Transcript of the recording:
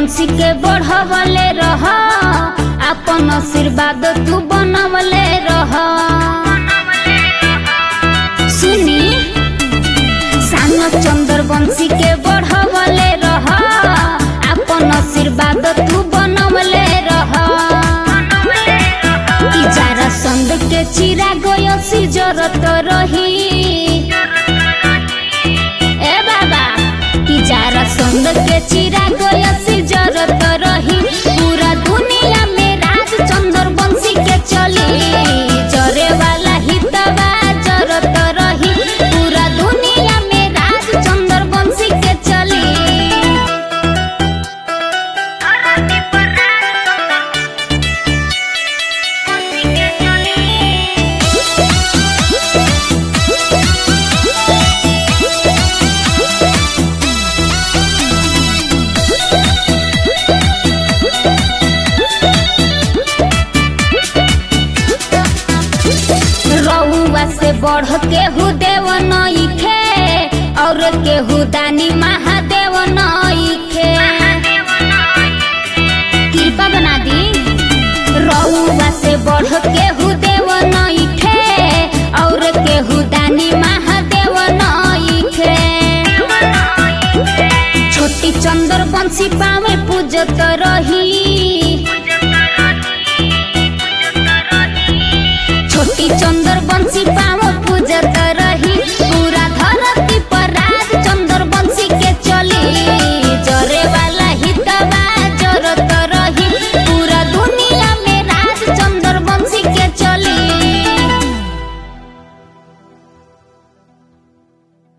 बंशी के बढ़वले रह अपन आशीर्वाद तू बनवले रह सुनी सानो चंद्र बंशी के बढ़वले रह अपन आशीर्वाद तू बनवले रह कि जारा संद के चिरा गयसी जरत रही ए बाबा कि जारा संद के चिरा गयसी जरत रही पूरा दुनिया में राज चंद्र बंशी के चली जरे वाला हितवा जरत रही पूरा दुनिया में राज चंद्र बंशी के चली रउआ से बढ़ के हु देव नइखे और केहू दानी महादेव नइखे कृपा बना दी रउआ से बढ़ के हु देव नइखे और केहू दानी महादेव नइखे छोटी चंद्र बंशी पावे पूजत रही छोटी चंद्र